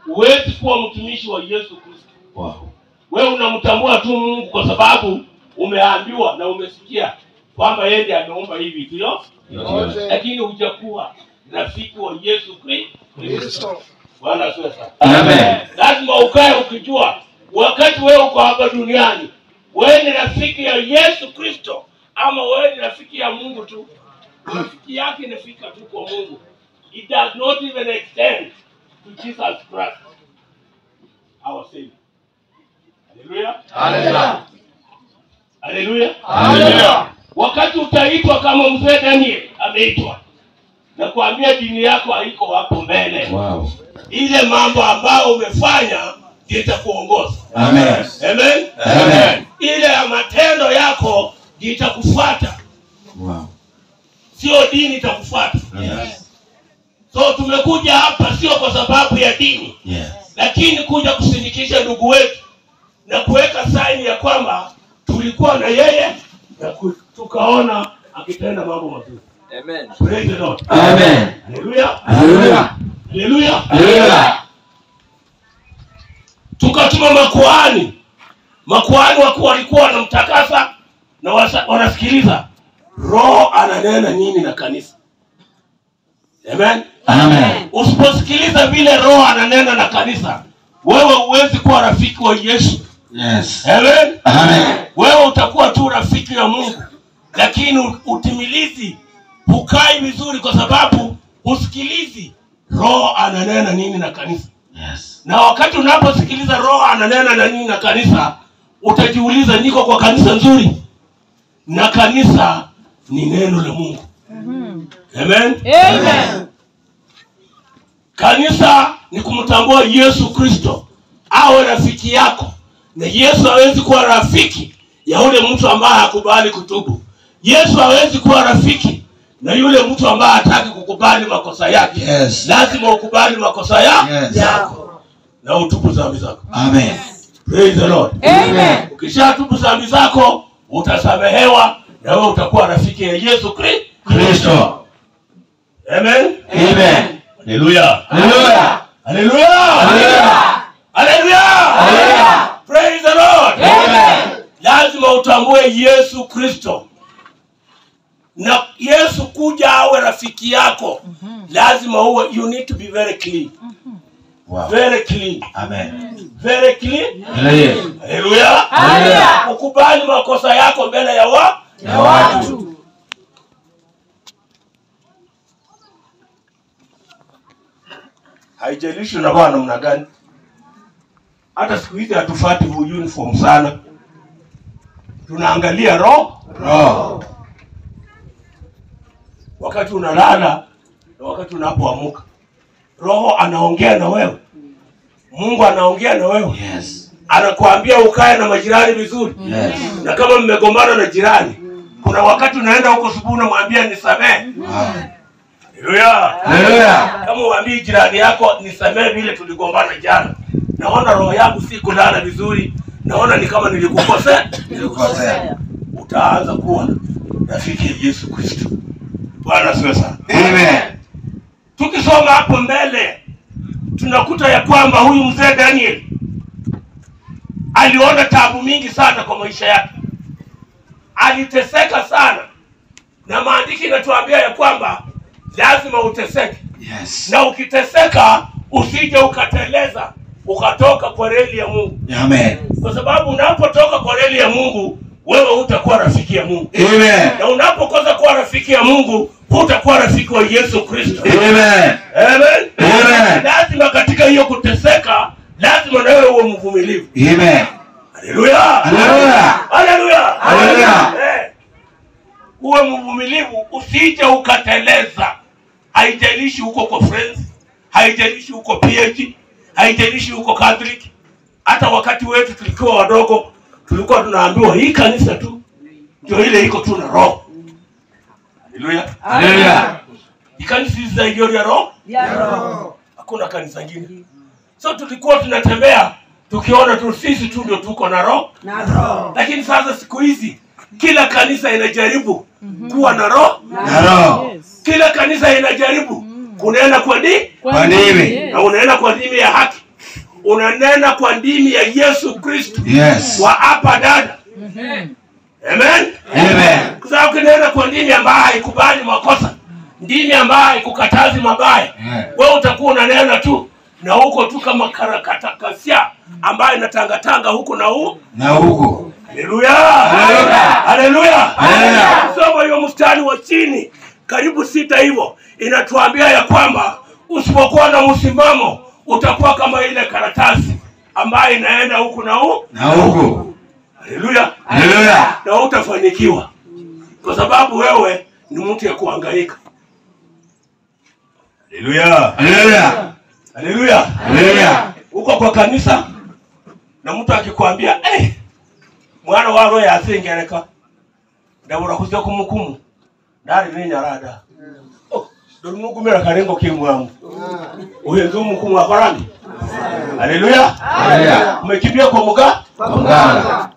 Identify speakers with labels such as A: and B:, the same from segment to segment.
A: huwezi kuwa mtumishi wa yesu kristo
B: Wow.
A: wewe unamtambua tu mungu kwa sababu umeambiwa na umesikia kwamba yeye ndiye ameumba hivi ndio
B: Yote.
A: lakini hujakuwa rafiki wa yesu Kri- kristo bwana asifiwe sana
B: Amen.
A: lazima ukae ukijua wakati wewe uko hapa duniani wewe ni rafiki ya yesu kristo ama wewe ni rafiki ya mungu tu rafiki yake inafika tu kwa mungu it does not even extend to jesus christ our savior haleluya
B: Hallelujah.
A: haleluya
B: Hallelujah.
A: wakati utaitwa kama mzee daniel ameitwa na kuambia dini yako haiko hapo mbele
B: Wow.
A: ile mambo ambayo umefanya ndio itakuongoza
B: Amen.
A: amen
B: Amen.
A: ile ya matendo yako ndio itakufuata
B: Wow.
A: sio dini itakufuata
B: Yes.
A: so tumekuja hapa sio kwa sababu ya dini
B: Yes.
A: lakini kuja kusindikisha ndugu wetu na kuweka saini ya kwamba tulikuwa na yeye na ku- tukaona akitenda mambo mazuri
C: Amen.
A: Praise the Lord.
B: Amen.
A: Hallelujah.
B: Hallelujah.
A: Hallelujah.
B: Hallelujah.
A: tukatuma makuhani makuhani wakuu walikuwa wanamtakasa na wasa- wanasikiliza roho ananena nini na kanisa amen
B: Amen.
A: usiposikiliza vile roho ananena na kanisa wewe huwezi kuwa rafiki wa yesu
B: Yes.
A: amen
B: Amen.
A: wewe utakuwa tu rafiki ya mungu lakini u- utimilizi hukai vizuri kwa sababu usikilizi roho ananena nini na kanisa
B: Yes.
A: na wakati unaposikiliza roho ananena na nini na kanisa utajiuliza niko kwa kanisa nzuri na kanisa ni neno la mungu amen
D: Amen.
A: kanisa ni kumtambua yesu kristo awe rafiki yako na yesu hawezi kuwa rafiki ya yule mtu ambaye hakubali kutubu yesu hawezi kuwa rafiki na yule mtu ambaye hataki kukubali makosa yake
B: Yes.
A: lazima ukubali makosa ya
B: Yes.
A: yako na utubu dhambi zako
B: Amen.
A: Praise the Lord.
D: Amen.
A: ukishatubu dhambi zako utasamehewa na wewe utakuwa rafiki ya yesu Kristo.
B: Kristo.
A: amen
B: Amen.
A: haleluya
B: Hallelujah.
A: haleluya
B: Hallelujah.
A: haleluya
B: Hallelujah.
A: praise the lord
B: Amen.
A: lazima utambue yesu kristo na yesu kuja awe rafiki yako lazima uwe you need to be very clean
B: Wow.
A: very clean
B: Amen.
A: very clean
B: Hallelujah.
A: haleluya
D: Hallelujah.
A: ukubali makosa yako mbele ya wa
B: Ya watu.
A: haijalishi unavaa namna gani hata siku hizi hatufati huu uniform sana tunaangalia roho
B: Roho.
A: wakati unalala na wakati unapoamuka roho anaongea na wewe mungu anaongea na wewe
B: Yes.
A: anakuambia ukae na majirani vizuri
B: Yes.
A: na kama mmegombana na jirani kuna wakati unaenda huko subuhi unamwambia nisamee
B: Wow.
A: haleluya
B: Hallelujah.
A: kama uambii jirani yako nisamee vile tuligombana jana naona roho yangu si kulala vizuri naona ni kama nilikukosea
B: Nilikukosea.
A: utaanza kuwa rafiki ya yesu kristo bwana siwe sana
B: Amen.
A: tukisoma hapo mbele tunakuta ya kwamba huyu mzee daniel aliona tabu mingi sana kwa maisha yake aliteseka sana na maandiki inatuambia ya kwamba lazima uteseke
B: Yes.
A: na ukiteseka usije ukateleza ukatoka kwa reli ya mungu
B: Amen.
A: kwa sababu unapotoka kwa reli ya mungu wewe hutakuwa rafiki ya mungu
B: Amen.
A: na unapokosa kuwa rafiki ya mungu hutakuwa rafiki wa yesu kristo
B: Amen.
A: Amen.
B: Amen.
A: lazima katika hiyo kuteseka lazima nawe uwe mvumilivu
B: Amen.
A: haleluya
B: Hallelujah.
A: haleluya
B: Hallelujah.
A: Eh. uwe mvumilivu usije ukateleza haijalishi huko kwa friends haijalishi huko phd haijalishi huko catholic hata wakati wetu tulikuwa wadogo tulikuwa tunaambiwa hii kanisa tu ndio ile iko tu na roho haleluya
B: Hallelujah.
A: hii kanisa hizi za iliyo ya roho
D: Ya roho.
A: hakuna kanisa ingine so tulikuwa tunatembea tukiona tu sisi tu ndio tuko na roho
D: Na roho.
A: lakini sasa siku hizi kila kanisa inajaribu kuwa na roho
B: Na roho.
A: kila kanisa inajaribu kunena kwa dini
B: Kwa nini?
A: na unaenda kwa dini ya haki unanena kwa ndimi ya yesu kristu
B: Yes.
A: wa hapa dada amen
B: Amen.
A: kwa sababu ukinena kwa ndimi ambayo haikubali makosa ndimi ambayo haikukatazi mabaya
B: Yeah.
A: wewe utakuwa unanena tu na huko tu kama karakatakasia ambayo inatangatanga huku na huu
B: Na huko.
A: haleluya
B: Haleluya.
A: haleluya
B: Haleluya.
A: soma hiyo mstari wa chini karibu sita hivyo inatuambia ya kwamba usipokuwa na msimamo utakuwa kama ile karatasi ambayo inaenda huku na huu
B: Na huko.
A: haleluya
B: Haleluya.
A: na utafanikiwa kwa sababu wewe ni mtu ya kuangaika haleluya
B: Haleluya.
A: haleluya
B: Haleluya.
A: uko kwa kanisa na mtu akikwambia hey, mwana wa roho yasingereka ndabura kuzia kumukumu ndari ninyarada oh, dorunugumira karengo kimwamu uhenze umukumu akorani haleluya
B: Haleluya.
A: umekimbia kwa muga
B: Mganga.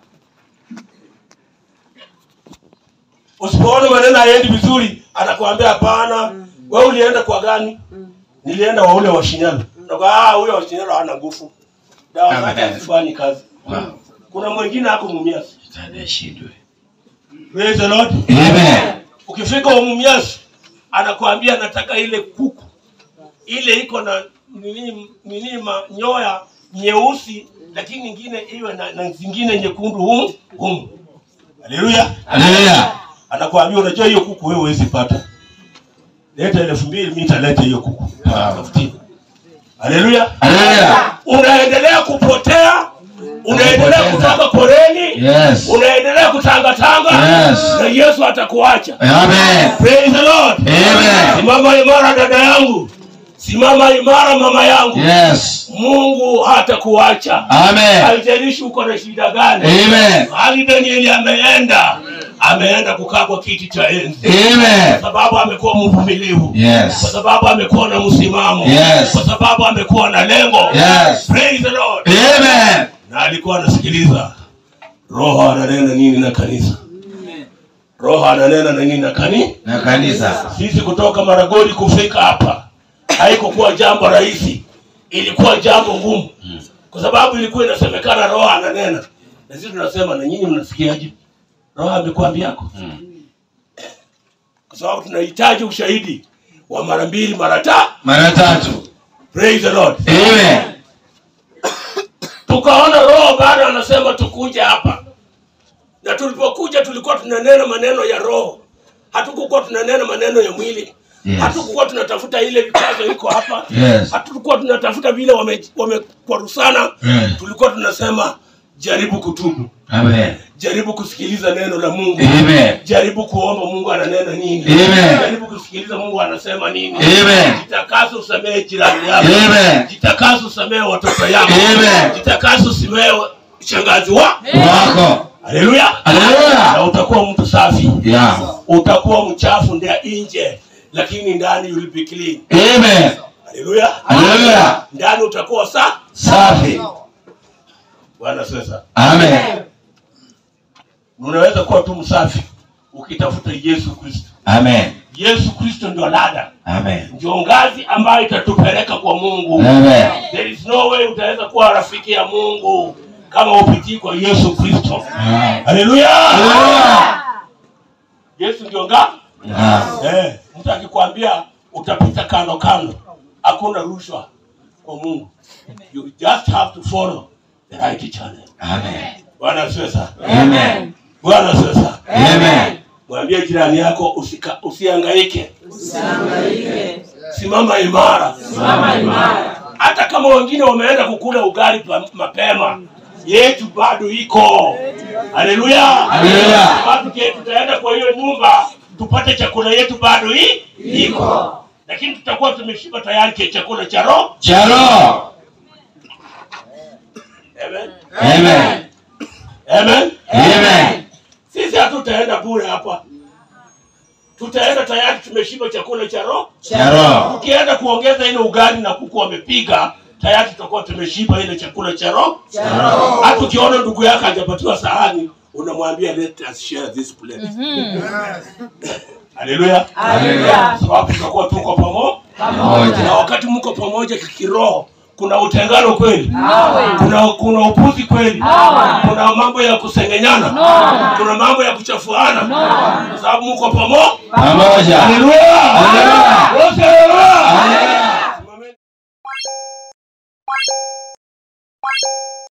A: usipoona maneno haendi vizuri anakuambia hapana wewe ulienda kwa gani nilienda wa ule wa shinyalo Nakwambia, ah ule wa shinyalo hana nguvu dawa zake
B: Amen.
A: hazifanyi kazi
B: Wow.
A: kuna mwingine ako mumiasi
B: Shetani ashindwe.
A: praise the lord
B: Amen.
A: ukifika wa mumiasi anakuambia nataka ile kuku ile iko na nini nini manyoya nyeusi lakini ingine iwe na, na zingine nyekundu humu humu haleluya
B: Haleluya.
A: anakuambia unajua hiyo kuku wewe huwezi pata leta elfu mbili mi nitaleta hiyo kuku Tafutie. haleluya
B: Haleluya.
A: unaendelea kupotea unaendelea
B: Unapoteza.
A: kutoka koreni
B: Yes.
A: unaendelea kutangatanga
B: Yes.
A: na yesu atakuacha
B: Amen.
A: Praise the Lord.
B: Amen.
A: simama imara dada yangu simama imara mama yangu
B: Yes.
A: mungu hatakuacha
B: Amen.
A: haijalishi uko na shida gani
B: Amen.
A: hali danieli ameenda ameenda kukaa kwa kiti cha enzi
B: Amen.
A: kwa sababu amekuwa mvumilivu kwa
B: Yes.
A: sababu amekuwa na msimamo
B: Yes.
A: kwa sababu amekuwa na lengo
B: Yes.
A: Praise the Lord.
B: Amen.
A: na alikuwa anasikiliza roho ananena nini na kanisa roho ananena na nini na kani
B: Na kanisa.
A: sisi kutoka maragoli kufika hapa haikukuwa jambo rahisi ilikuwa jambo ngumu kwa sababu ilikuwa inasemekana roho ananena na sisi tunasema na nyinyi mnasikiaje roho amekuambiako kwa sababu tunahitaji ushahidi wa mara mbili mara ta
B: Mara tatu.
A: praise the lord
B: Amen.
A: tukaona roho bado anasema tukuje hapa na tulipokuja tulikuwa tunanena maneno ya roho hatukukuwa tunanena maneno ya mwili
B: Yes.
A: hatukukuwa tunatafuta ile vikwazo iko hapa
B: Yes.
A: hatukukuwa tunatafuta vile wame- wamekwarusana
B: Yes.
A: tulikuwa tunasema jaribu kutubu
B: Amen.
A: jaribu kusikiliza neno la mungu
B: Amen.
A: jaribu kuomba mungu ananena nini
B: Amen.
A: jaribu kusikiliza mungu anasema nini
B: Amen.
A: jitakase usamehe jirani yako
B: Amen.
A: jitakase usamehe watoto yako
B: Amen.
A: jitakase usamehe shangazi wa
B: Wako.
A: haleluya
B: Haleluya.
A: na utakuwa mtu safi
B: Yeah.
A: utakuwa mchafu ndia nje lakini ndani you'll be clean
B: Amen.
A: haleluya
B: Haleluya.
A: ndani utakuwa sa
B: Safi.
A: bwana sasa
B: Amen.
A: unaweza kuwa tu msafi ukitafuta yesu kristo
B: Amen.
A: yesu kristo ndio lada
B: Amen.
A: ndio ngazi ambayo itatupeleka kwa mungu
B: Amen.
A: there is no way utaweza kuwa rafiki ya mungu kama upitii kwa yesu kristo
B: Amen.
A: haleluya
B: Haleluya.
A: yesu ndio nga
B: Ah.
A: eh, mtu akikwambia utapita kando kando hakuna rushwa kwa mungu you just have to follow the right channel
B: Amen.
A: bwana asifiwe sana
B: Amen.
A: bwana asifiwe sana
B: Amen.
A: mwambie jirani yako usika, usiangaike simama imara hata kama wengine wameenda kukula ugali pa, mapema yetu bado iko haleluya
B: Haleluya.
A: Sababu ke- tutaenda kwa hiyo nyumba tupate chakula yetu bado hii iko lakini tutakuwa tumeshiba tayari ke chakula cha roho
B: Cha roho.
A: Amen.
B: Amen.
A: Amen.
B: Amen.
A: sisi hatutaenda bure hapa tutaenda tayari tumeshiba chakula cha roho
B: Cha roho.
A: ukienda kuongeza ile ugali na kuku wamepiga tayari tutakuwa tumeshiba ile chakula cha roho hata ukiona ndugu yako hajapatiwa sahani unamwambia let us share this plate haleluya
B: Haleluya.
A: sababu tutakuwa tuko pamoja
B: Pamoja.
A: na wakati mko pamoja kikiroho kuna utengano kweli kuna kuna upuzi kweli kuna mambo ya kusengenyana kuna mambo ya kuchafuana kwa sababu mko pamoja
B: Pamoja.
A: haleluya
B: Haleluya.
A: Wote haleluya
B: Haleluya.